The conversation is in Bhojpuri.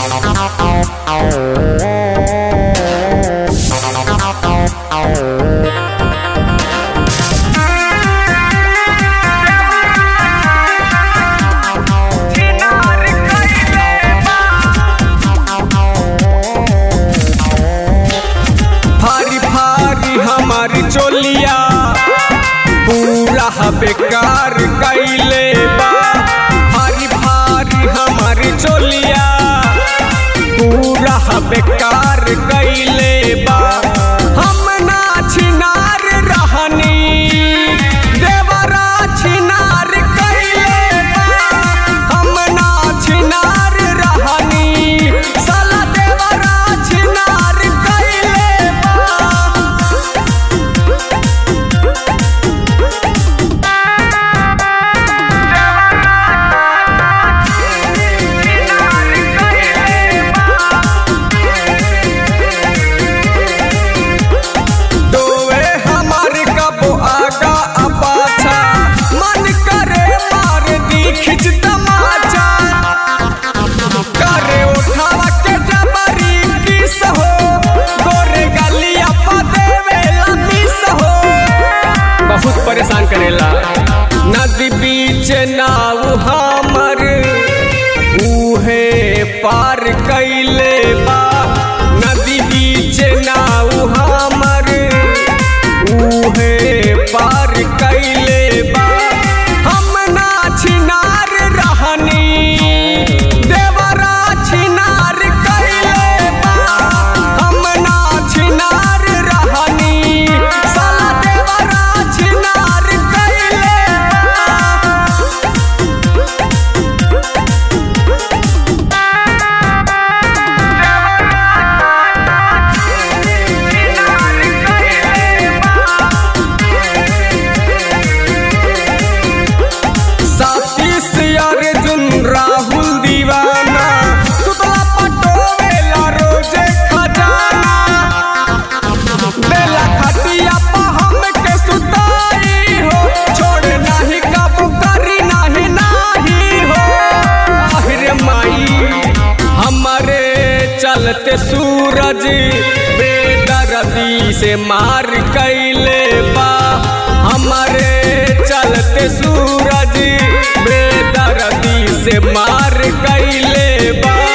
फारी फारी हमारी चोलिया पूरा बेकार कैले बा फारी फारी हमारी चोलिया पूरा बेकार कैले बा हम ना छिनार रहनी देवरा छिनार कैले बा हम ना छिनार रहनी साला देवरा छिनार कैले बा दोवे हमार कबो आगा आ पाछा मन करे मार दी खिच तमाचा करे उठावा के जबरी किस हो गोरे गलिया पा देवे लमिस हो बहुत परेशान करेला नदी बीच नाव हमर उहे पार कैले बा नदी बीच नाव हमर उहे पार कैले बा हम ना छिनार रहनी देवरा छिनार कैले बा हम ना छिनार रहनी साला देवरा छिनार कैले बा साथी से अर्जुन राहुल दीवाना सुतला पटोवेला रोजे खजाना बेला खटिया पा हम के सुताई हो छोड़ नाही काबू करी नाही नाही हो आहिरे माई हमारे चलते सूरज बेदर्दी से मार कैले बा हमारे चलते सूरज बेदर्दी से मार कैले बा